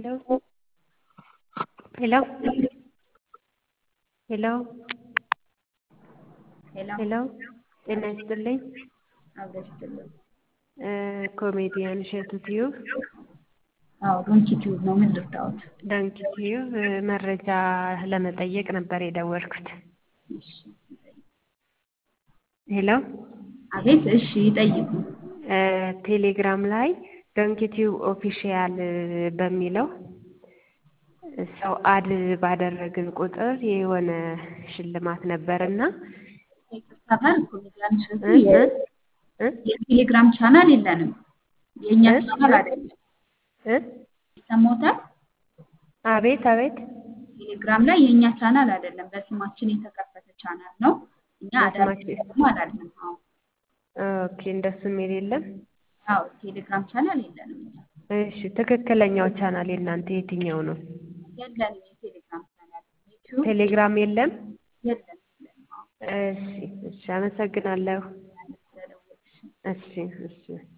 ሄሎ ሄሎ ሄሎ ሄሎ ሄሎ ጤና ይስጥልኝ አብረሽ ይስጥልኝ። ኮሜዲያን እሸቱ ቲዩብ አዎ ዶንኪ ቲዩብ ነው። ምን ልርዳዎት? ዶንኪ ቲዩብ መረጃ ለመጠየቅ ነበር የደወልኩት። እሺ ሄሎ አቤት። እሺ ይጠይቁ። ቴሌግራም ላይ ዶንኪ ቲዩብ ኦፊሻል በሚለው ሰው አድ ባደረግን ቁጥር የሆነ ሽልማት ነበርና ይቅርታታል ኮሜዲያን እሸቱ እ የ- እ የቴሌግራም ቻናል የለንም። የእኛ እ? ቻናል አይደለም። እ ይሰማዎታል? አቤት አቤት ቴሌግራም ላይ የእኛ ቻናል አይደለም። በስማችን የተከፈተ ቻናል ነው። እኛ በስማችን- አዳም አላልንም። አዎ ኦኬ እንደሱ የሚል የለም አዎ ቴሌግራም ቻናል የለንም። እኛ እሺ ትክክለኛው ቻናል የእናንተ የትኛው ነው የለንም የቴሌግራም ቻናል ዩቲዩብ ቴሌግራም የለም የለም የለንም። አዎ እሺ እሺ አመሰግናለሁ ስለደወልሽ እሺ እሺ